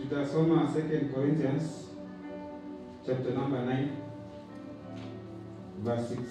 tutasoma 2 Corinthians chapter number 9 verse 6.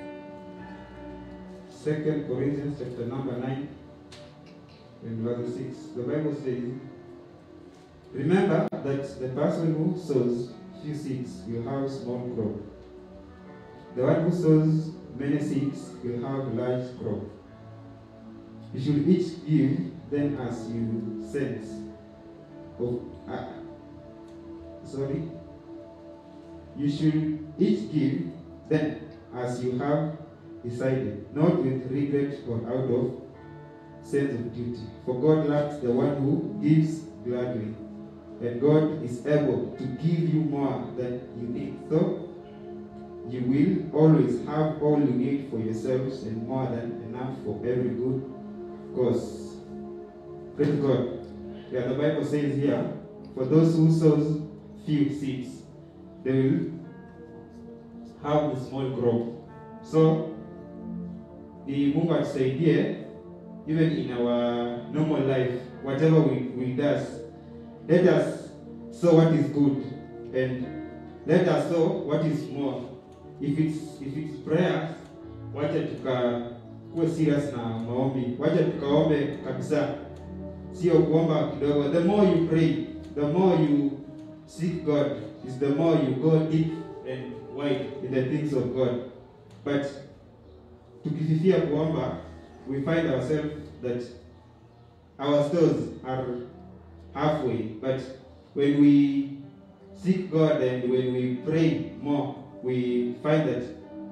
2 Corinthians chapter number 9 and verse 6. The Bible says, Remember that the person who sows few seeds will have small crop. The one who sows many seeds will have large crop. You should each give then as you sense. Of, uh, sorry. You should each give then as you have decided, not with regret or out of sense of duty. For God loves the one who gives gladly, and God is able to give you more than you need. So you will always have all you need for yourselves and more than enough for every good cause. Praise God. Yeah, the Bible says here, for those who sows few seeds, they will have a small crop. So ni Mungu atusaidie even in our normal life, whatever we, we does, let us sow what is good and let us sow what is more. If it's if it's prayers, wacha tukakuwe serious na maombi, wacha tukaombe kabisa, sio kuomba kidogo. The more you pray, the more you seek God, is the more you go deep and wide in the things of God. But tukififia kuomba, we find ourselves that our stores are halfway. But when we seek God and when we pray more, we find that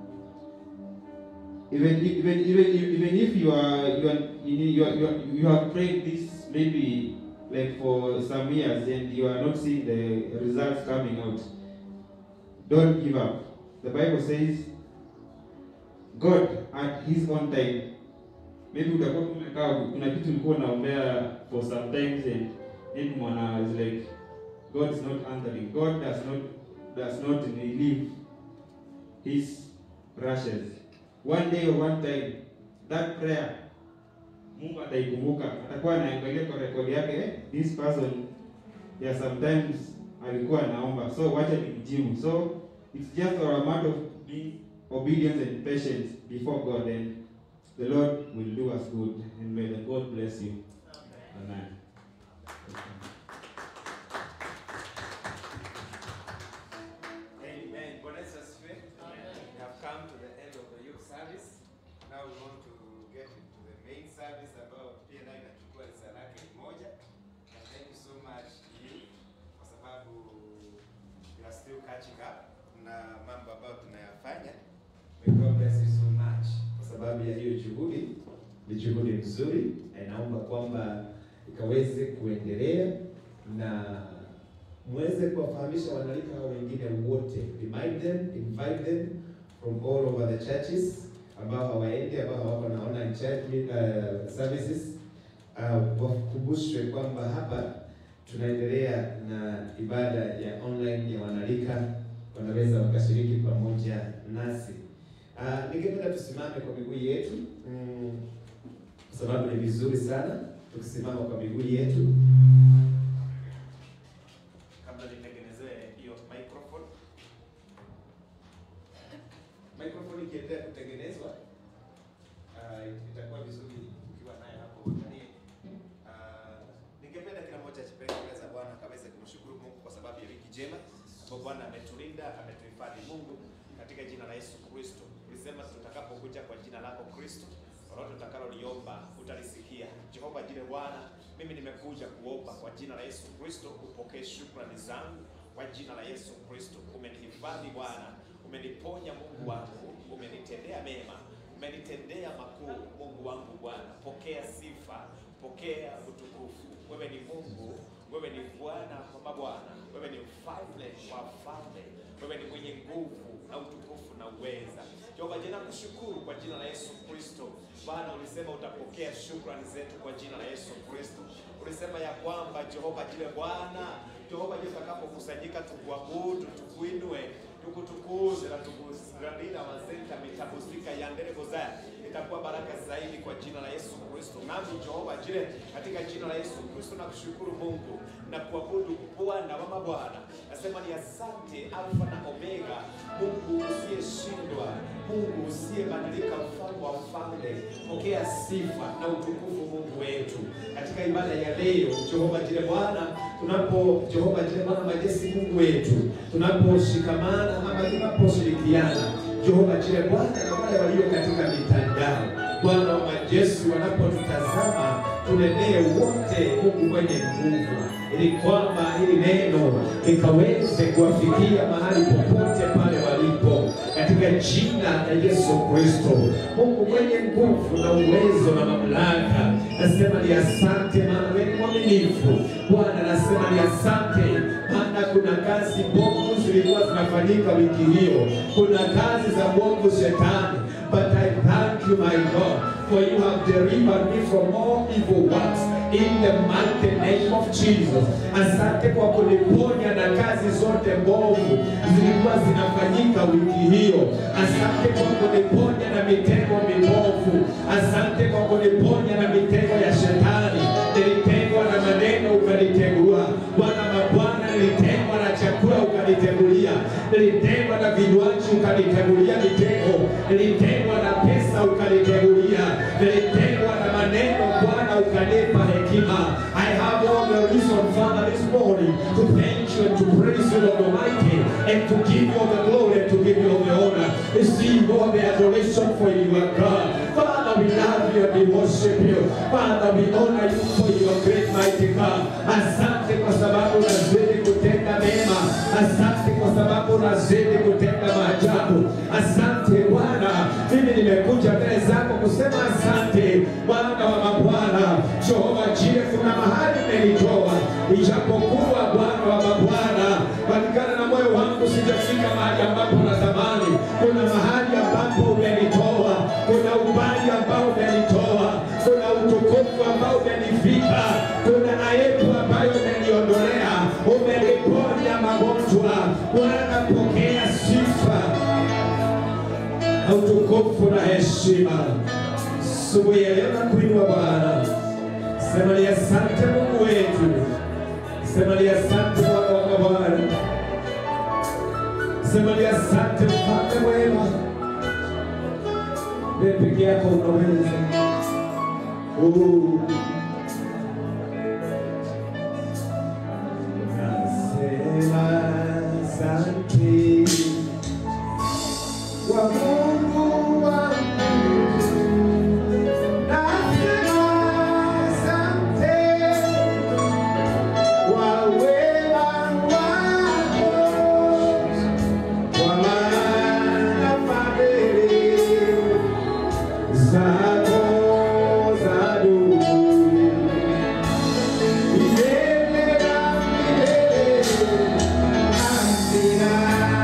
even even even even if you are you are you are, you, are, you have prayed this maybe like for some years and you are not seeing the results coming out, don't give up. The Bible says God at his own time maybe utakuwa umekaa kuna kitu ulikuwa unaombea for some times and then mwana is like God is not answering. God does not does not relieve his rushes. One day or one time that prayer Mungu ataikumbuka, atakuwa anaangalia kwa rekodi yake, eh, this person yeah, sometimes alikuwa anaomba, so wacha nimjibu. So it's just a matter of being obedience and patience before God and the Lord will do us good and may the God bless you. Amen. Amen. Bwana Yesu asifiwe. We have come to the end of the youth service. Now we want to get into the main service ambayo pia nayo inachukua saa lake moja. And thank you so much you kwa sababu you are still catching up na mambo ambayo tunayafanya. May God bless you so much kwa sababu ya hiyo juhudi. Ni juhudi nzuri na inaomba kwamba ikaweze kuendelea na muweze kuwafahamisha wanalika hao wengine wote, remind them, invite them from all over the churches ambao hawaendi, ambao hawako na online church uh, services uh, wakumbushwe kwamba hapa tunaendelea na ibada ya online ya wanalika, wanaweza wakashiriki pamoja nasi. Uh, ningependa tusimame kwa miguu yetu mm, kwa sababu ni vizuri sana tukisimama kwa miguu yetu kabla nitengenezee hiyo microphone. Microphone ikiendelea kutengenezwa uh, itakuwa vizuri ukiwa naye hapo uangalie. Uh, ningependa kila mmoja ajipeleke mbele za Bwana akaweze kumshukuru Mungu kwa sababu ya wiki njema ambapo Bwana ametulinda, ametuhifadhi. Mungu, katika jina la Yesu Kristo, ulisema tutakapokuja kwa jina lako Kristo lolote utakaloliomba utalisikia. Jehova jile Bwana, mimi nimekuja kuomba kwa jina la Yesu Kristo, upokee shukrani zangu kwa jina la Yesu Kristo. Umenihifadhi Bwana, umeniponya Mungu wangu, umenitendea mema, umenitendea makuu Mungu wangu Bwana. Pokea sifa, pokea utukufu. Wewe ni Mungu, wewe ni Bwana wa mabwana, wewe ni mfalme wa falme, wewe ni mwenye nguvu na utukufu na uweza. Jehova, jina kushukuru kwa jina la Yesu Kristo. Bwana, ulisema utapokea shukrani zetu kwa jina la Yesu Kristo. Ulisema ya kwamba Jehova jile Bwana, Jehova jile tutakapokusanyika tukuabudu, tukuinue, tukutukuze na tukugradina mazenta mitabusika ya ndereko zaya itakuwa baraka zaidi kwa jina la Yesu Kristo. Nami Jehova jire katika jina la Yesu Kristo na kushukuru Mungu na kuabudu Bwana wa mabwana. Nasema ni asante Alfa na Omega, Mungu usiyeshindwa, Mungu usiyebadilika, mfalme wa mfalme. Pokea sifa na utukufu Mungu wetu katika ibada ya leo. Jehova jire Bwana, tunapo Jehova jire Bwana majeshi, Mungu wetu, tunaposhikamana ama tunaposhirikiana Jehova jire Bwana na wale walio katika mitandao, Bwana wa majeshi, wanapotutazama tunenee wote Mungu mwenye nguvu, ili kwamba hili neno likaweze kuwafikia mahali popote pale walipo, katika jina la Yesu Kristo. Mungu mwenye nguvu na uwezo na mamlaka, nasema ni asante, maana wewe ni mwaminifu Bwana. Nasema ni asante, maana kuna kazi bovu zilikuwa zinafanyika wiki hiyo, kuna kazi za bovu shetani, but I thank you my God for you have delivered me from all evil works in the mighty name of Jesus. Asante kwa kuniponya na kazi zote mbovu zilikuwa zinafanyika wiki hiyo. Asante kwa kuniponya na mitego mibovu. Asante kwa kuniponya na mitego ya shetani. Nilitegwa na maneno ukanitegua. Bwana mabwana, nilitegwa na chakula ukanitegulia. Nilitegwa na vinywaji ukanitegulia mitego. Nilitegwa na pesa ukanitegulia. Nilitegwa na maneno Bwana ukanipa hekima. I have all the reason, Father, this morning to thank you and to praise you, Lord Almighty, and to give you all the glory and to give you all the honor. Receive all the adoration for you, our God. Father, we love you and we worship you. Father, we honor you for your great mighty God. Asante kwa sababu unazidi kutenda mema. Asante kwa sababu unazidi kutenda maajabu. Asante Bwana, mimi nimekuja mbele zako kusema asante Bwana wa mabwana, Jehova Jire, kuna mahali umenitoa, ijapokuwa Bwana wa mabwana, kulingana na moyo wangu sijafika mahali ambapo natamani. Kuna mahali ambapo umenitoa, kuna umbali ambao umenitoa, kuna utukufu ambao umenifika, kuna aibu ambayo umeniondolea, umeniponya magonjwa. Bwana, pokea sifa na utukufu na heshima. Asubuhi ya leo nakuinua Bwana, sema ni asante Mungu wetu, sema ni asante Bwana wa mabwana, sema ni asante mfalme mwema, wewe peke yako unaweza. Oh. Nasema asante kwa Mungu wangu. Nasema asante kwa wema wako, kwa maana fadhili zako zadumu milele na milele. Amina.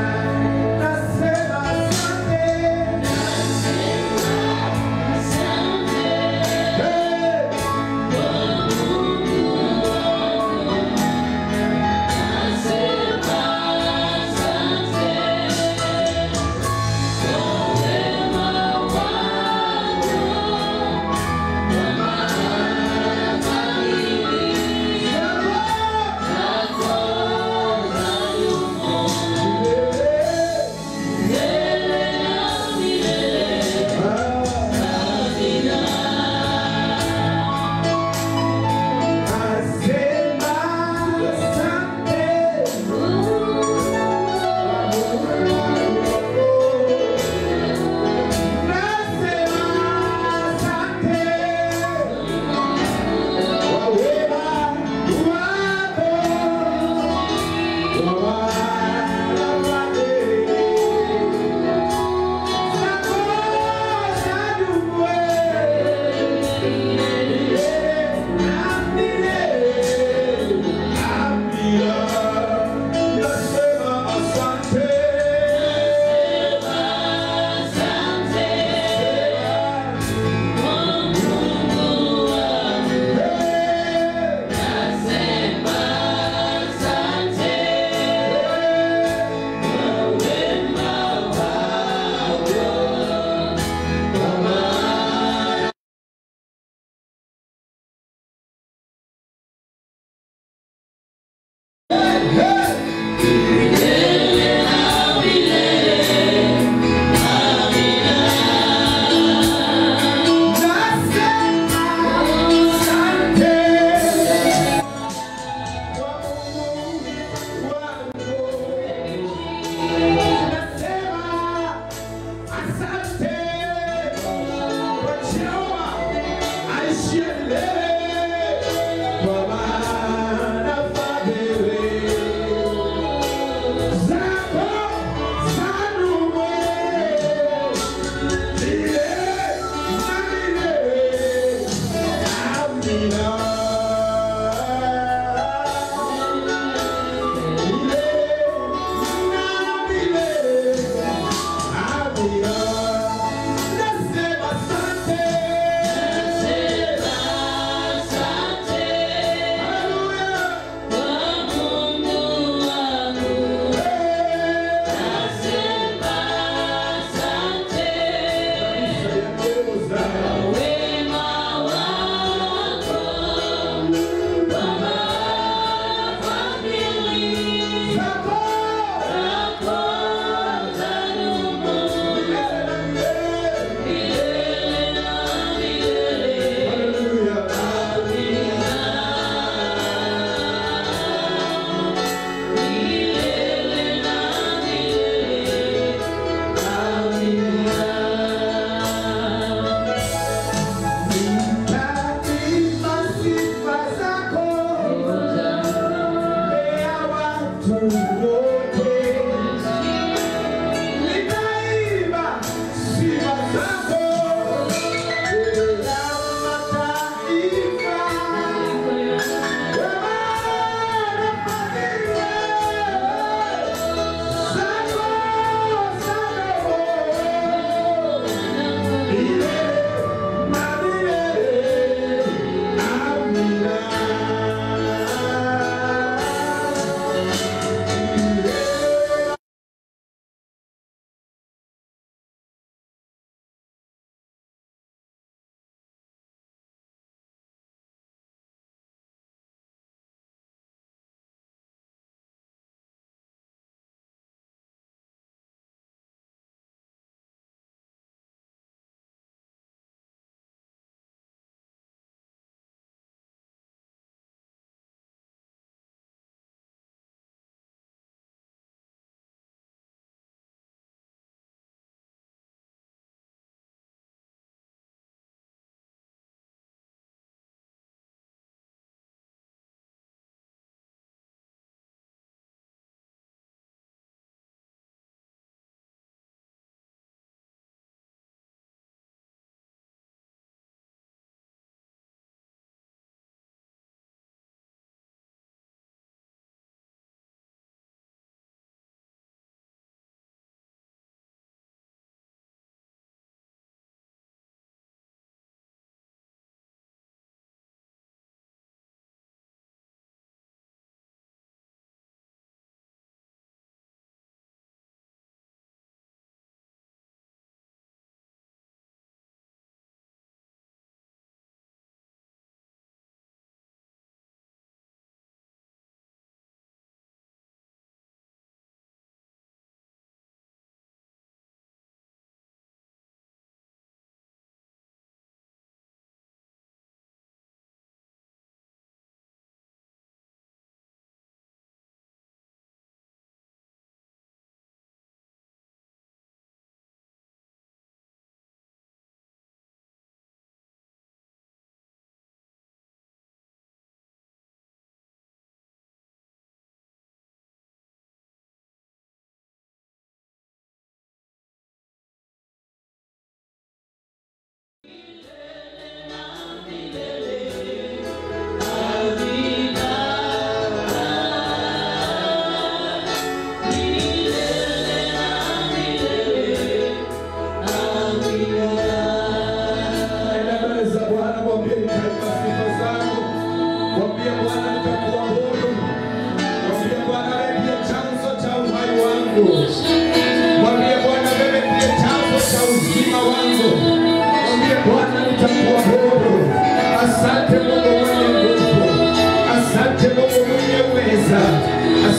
Mwambie Bwana wewe ndiye chanzo cha uzima wangu. Mwambie Bwana nitakuabudu. Asante Mungu mwenye nguvu. Asante Mungu mwenye uweza.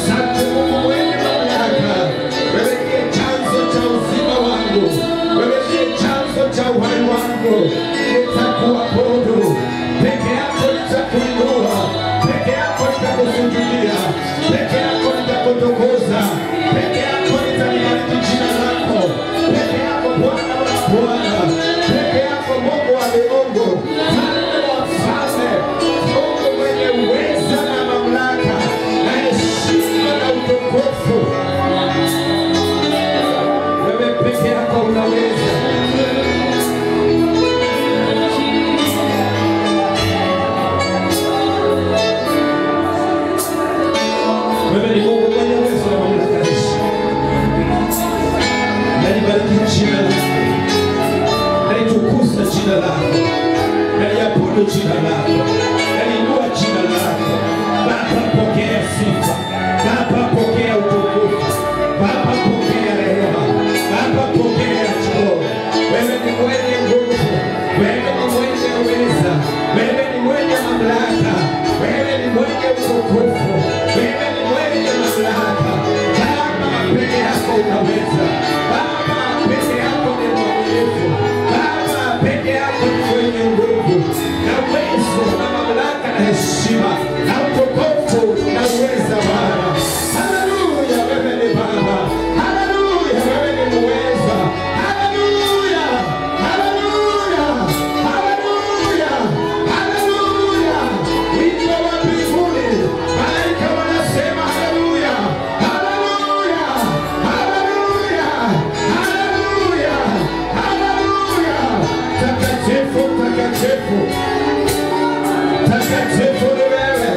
nitakuinua, peke yako nitakusujudia, peke yako nitakutukuza, peke yako nitalibariki jina lako, peke yako Bwana wa Bwana, peke yako Mungu wa miungu, Mfalme wa wafalme, Mungu mwenye uweza na mamlaka na heshima na utukufu. Wewe peke yako unaweza. Wewe ni Mungu mwenye uwezo na mamlaka na heshima. Nalibariki jina lako, nalitukuza jina lako, naliabudu jina lako, naliinua jina lako. Baba, pokea sifa. Baba, pokea utukufu. Baba, pokea rehema. Baba, pokea choo. Wewe ni mwenye nguvu, wewe ni mwenye uweza, wewe ni mwenye mamlaka, wewe ni mwenye utukufu, wewe ni mwenye mamlaka. Baba, peke yako unaweza. Baba, peke yako ni mwaminifu. Baba, peke yako ni mwenye nguvu na uwezo na mamlaka na heshima na utukufu na uweza Bwana. Haleluya, wewe ni Baba. Haleluya, wewe ni muweza. Haleluya, haleluya, haleluya, haleluya. Wimbo wa mbinguni, malaika wanasema haleluya, haleluya, haleluya, haleluya, haleluya. Takatifu, takatifu, takatifu ni wewe.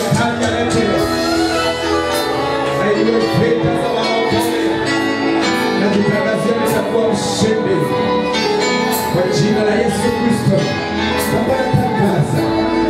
shetani aletewa na iwe fedha za wanaokomea najitangazia nitakuwa mshindi kwa jina la Yesu Kristo. Baba natangaza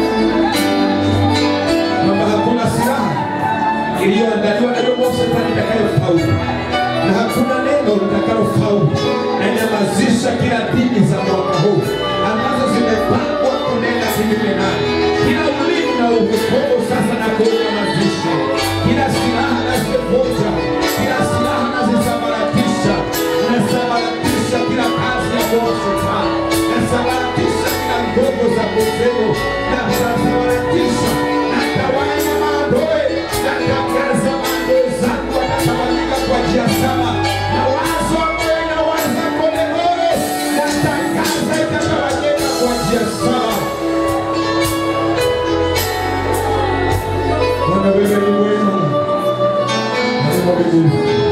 kwamba hakuna silaha iliyoandaliwa na roho shetani itakayofaulu na hakuna neno litakalofaulu na nyamazisha kila dini za mwaka huu ambazo zimepangwa kunena kinyume naye. Kila ulimi na uhukumu sasa na kunyamazisha, kila silaha nazivunja, kila silaha nazisambaratisha, nasambaratisha kila kazi ya roho shetani, nasambaratisha kila nguvu za kuzimu, nasambaratisha natawanya maadui, natangaza maadui zangu watatawanyika kwa njia saba na wazo ambayo inawaza polepole, natangaza itatawanyika kwa njia saba. Bwana wewe ni mwema, Mungu wa mbinguni.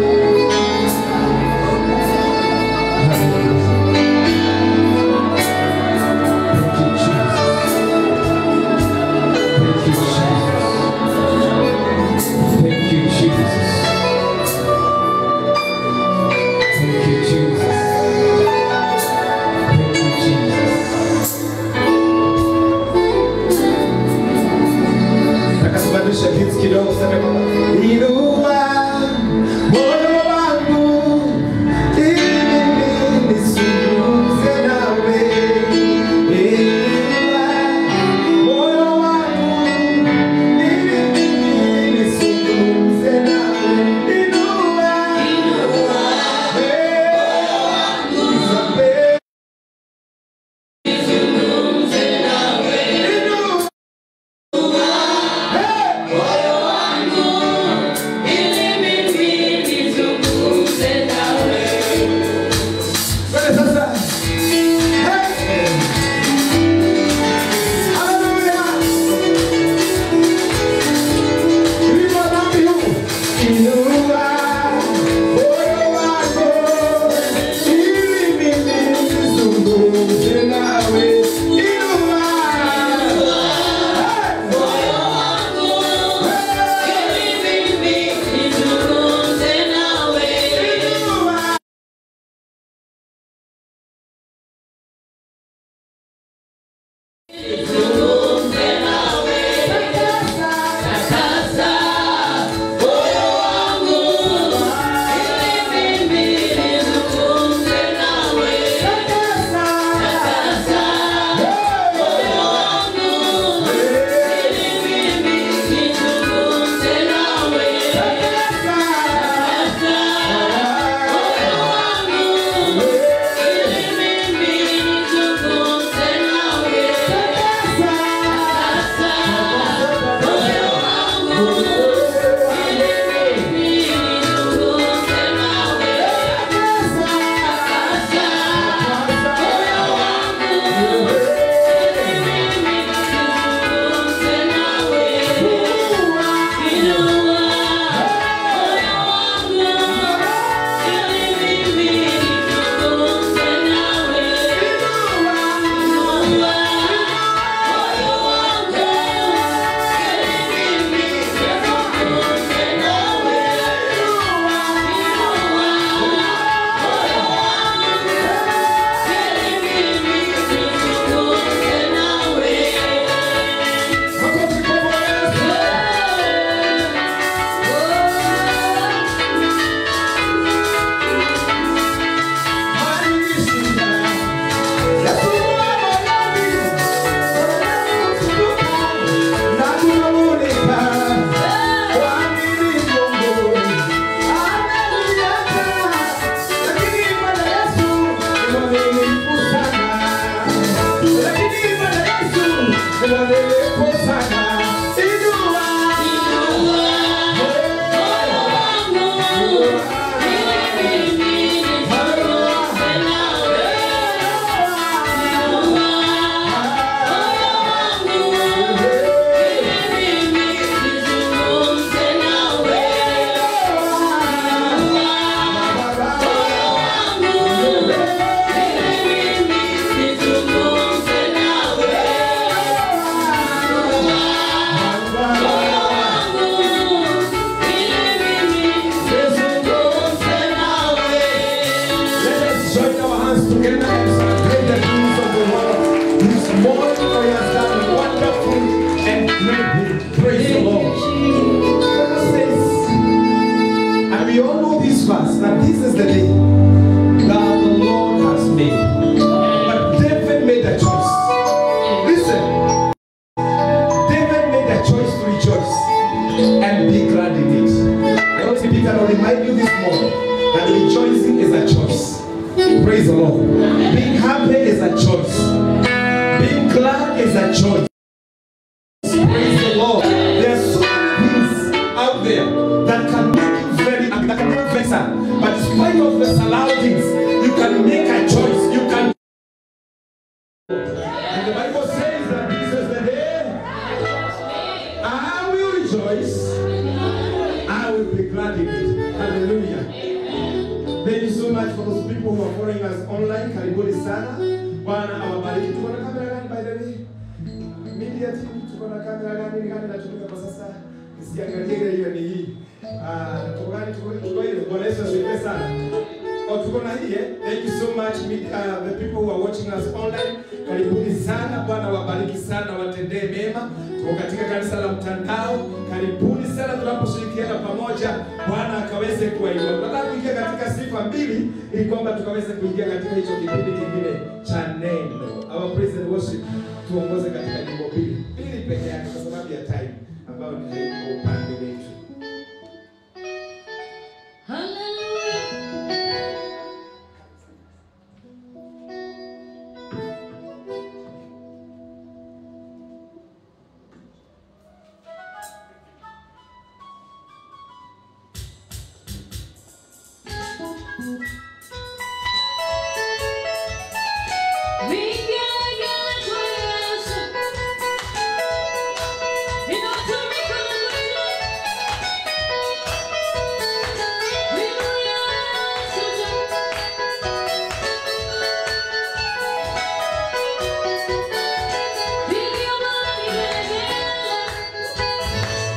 Thank you, Jesus. Thank you, Jesus. Thank you, Jesus. Thank you, Jesus. Thank you, Jesus. Nataka tubadilishe hits kidogo, sema kwamba inua moyo wangu ili nisungumze nawe. Inua moyo wangu ili nisungumze nawe. Inua eh, nisamehe. Inua Praise the Lord. The Bible says, and we all know this verse, that this is the day that the Lord has made. But David made a choice. Listen, David made a choice to rejoice and be glad in it. I want to be can remind you this morning that rejoicing is a choice. Praise the Lord. Being happy is a choice. Being glad is a choice. Praise the Lord. There are so many things out there that can make you very happy, that can make you very sad. But in spite of the surroundings, you can make a choice. You can. And the Bible says that this is the day I will rejoice. I will be glad in it. Hallelujah. Thank you so much for those people who are following us online. Karibuni sana. Bwana awabariki. Tuko na kamera gani by the way? Media team tuko na kamera gani gani inatumika kwa sasa? Isiangalie ile hiyo ni hii. Ah, tuko gani tuko tuko ile. Bwana Yesu asifiwe sana. Oh, tuko na hii eh? Thank you so much media, uh, the people who are watching us online. Karibuni sana. Bwana wabariki sana, watendee mema. Tuko katika kanisa la mtandao. Karibuni sana tunaposhirikiana pamoja. Bwana akaweze kuwainua. Tunataka kuingia katika sifa mbili ili kwamba tukaweze kuingia katika hicho kipindi kingine cha neno. Our praise and worship tuongoze katika nyimbo mbili. Mbili peke yake kwa sababu ya time ambayo ni kwa upande wetu.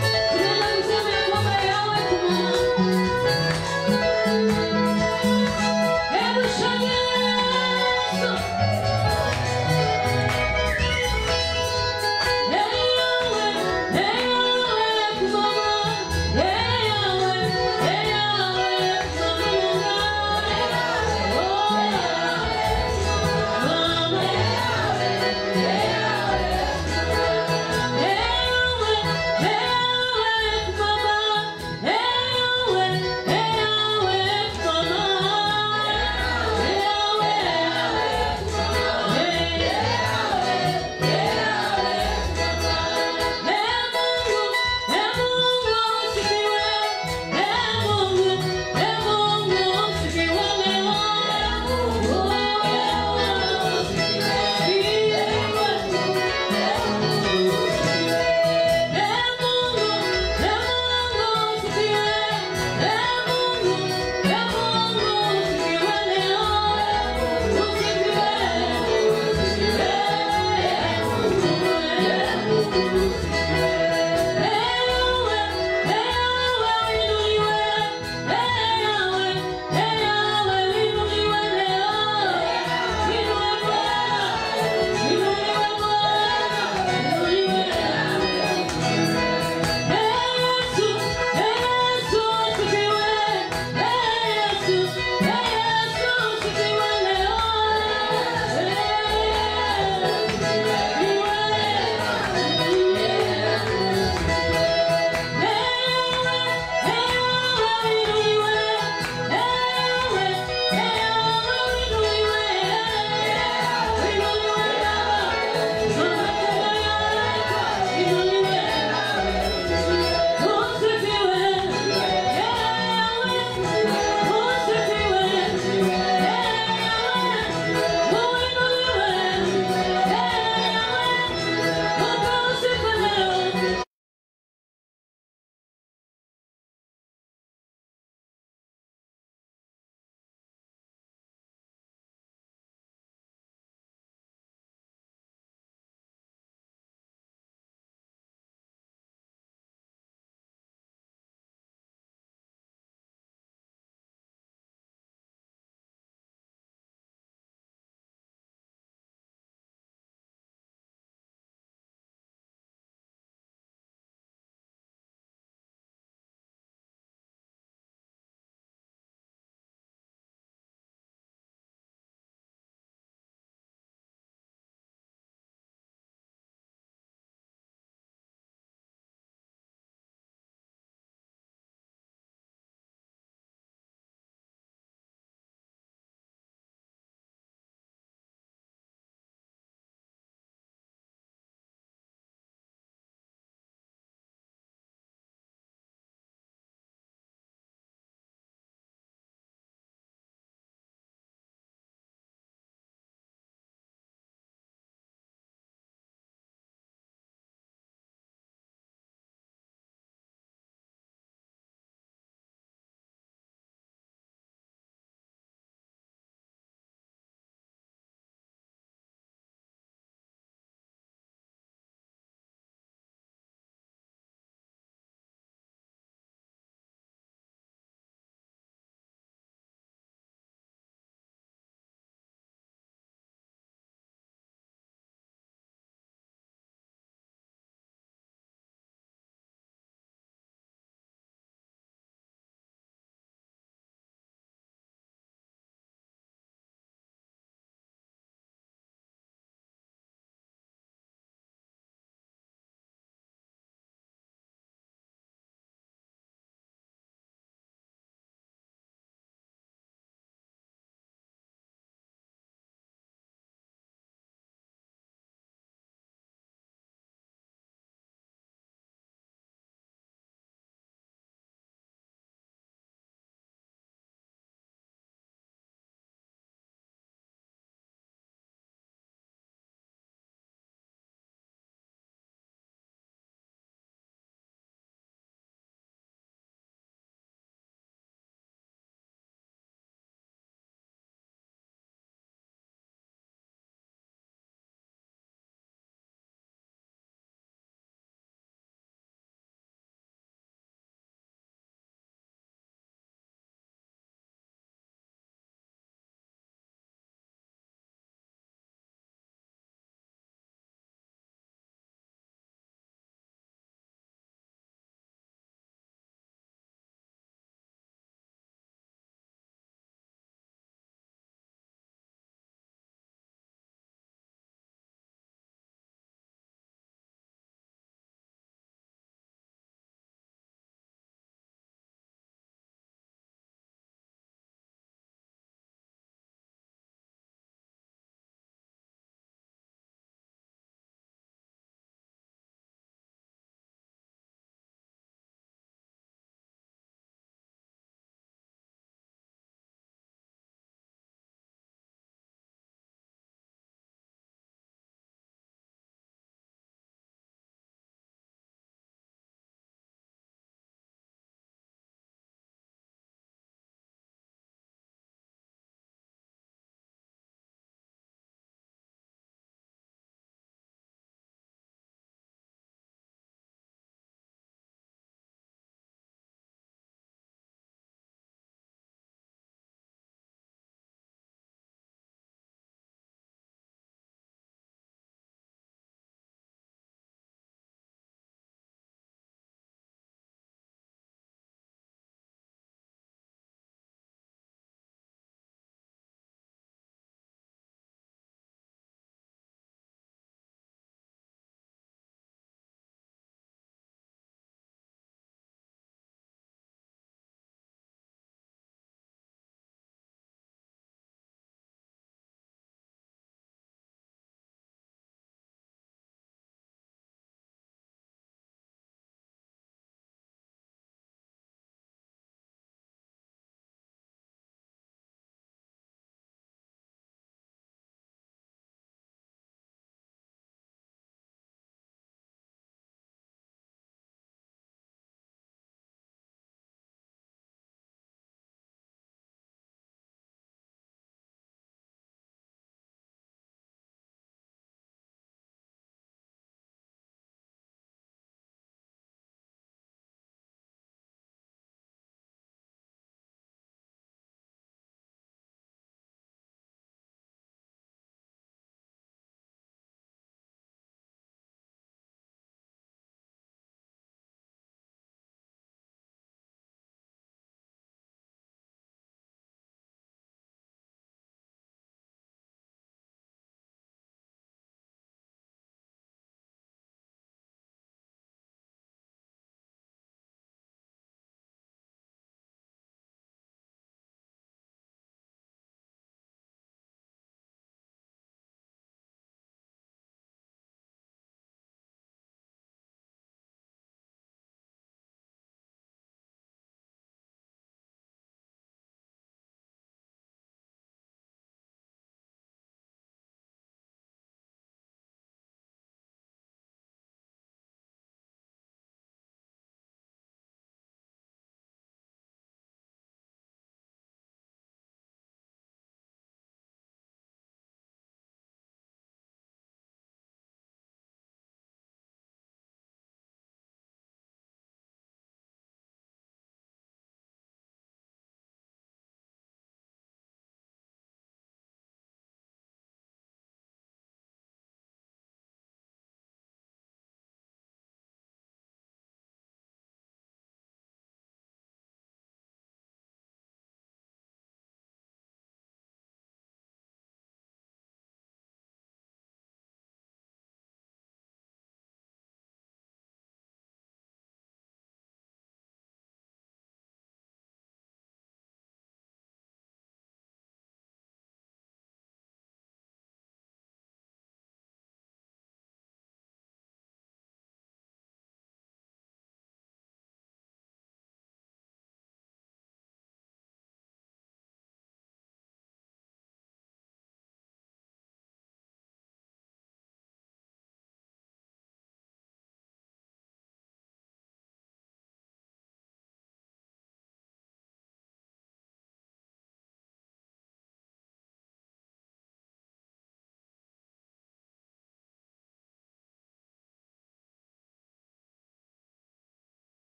Thank you.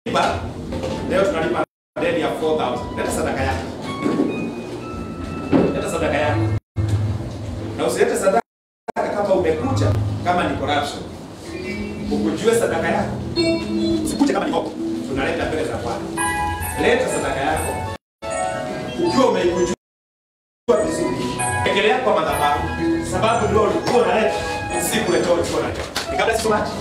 tunalipa leo tunalipa deni ya 4000 leta sadaka yako leta sadaka yako na usilete sadaka kama umekuja kama ni corruption ukujue sadaka yako usikuje kama ni hopo tunaleta mbele za bwana leta sadaka yako ukiwa umeikujua vizuri ekelea kwa madhabahu sababu ndio ulikuwa unaleta si kuletoa ulikuwa unaleta Ni kabla so much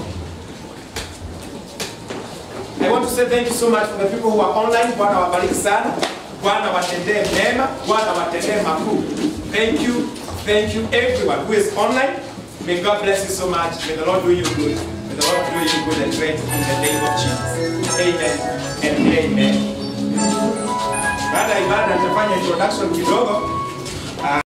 I want to say thank you so much for the people who are online. Bwana wabariki sana. Bwana watendee mema. Bwana watendee makuu. Thank you. Thank you everyone who is online. May God bless you so much. May the Lord do you good. May the Lord do you good and great in the name of Jesus. Amen and amen. Baada ya ibada nitafanya introduction kidogo.